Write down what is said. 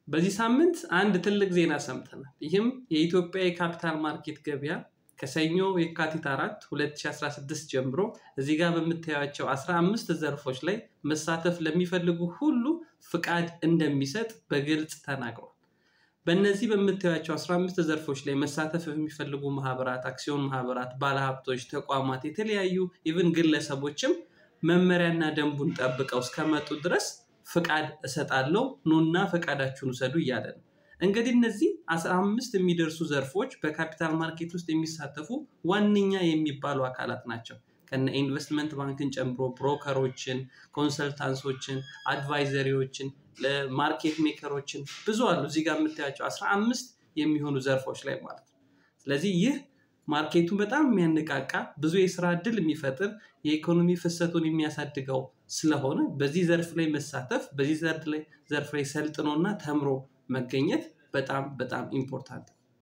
በዚህ ሳምንት አንድ ትልቅ ዜና ሰምተናል። ይህም የኢትዮጵያ የካፒታል ማርኬት ገበያ ከሰኞ የካቲት 4 2016 ጀምሮ እዚህ ጋር በምታያቸው 15 ዘርፎች ላይ መሳተፍ ለሚፈልጉ ሁሉ ፍቃድ እንደሚሰጥ በግልጽ ተናግሯል። በእነዚህ በምታያቸው 15 ዘርፎች ላይ መሳተፍ የሚፈልጉ ማህበራት፣ አክሲዮን ማህበራት፣ ባለሀብቶች፣ ተቋማት፣ የተለያዩ ኢቭን ግለሰቦችም መመሪያና ደንቡን ጠብቀው እስከመጡ ድረስ ፍቃድ እሰጣለሁ ኑና ፈቃዳችሁን ውሰዱ እያለ ነው። እንግዲህ እነዚህ አስራ አምስት የሚደርሱ ዘርፎች በካፒታል ማርኬት ውስጥ የሚሳተፉ ዋነኛ የሚባሉ አካላት ናቸው። ከነ ኢንቨስትመንት ባንክን ጨምሮ ብሮከሮችን፣ ኮንሰልታንሶችን፣ አድቫይዘሪዎችን፣ ማርኬት ሜከሮችን ብዙ አሉ። እዚህ ጋር የምታያቸው አስራ አምስት የሚሆኑ ዘርፎች ላይ ማለት ነው። ስለዚህ ይህ ማርኬቱ በጣም የሚያነቃቃ ብዙ የስራ እድል የሚፈጥር የኢኮኖሚ ፍሰቱን የሚያሳድገው ስለሆነ በዚህ ዘርፍ ላይ መሳተፍ በዚህ ዘርፍ ላይ ሰልጥኖና ተምሮ መገኘት በጣም በጣም ኢምፖርታንት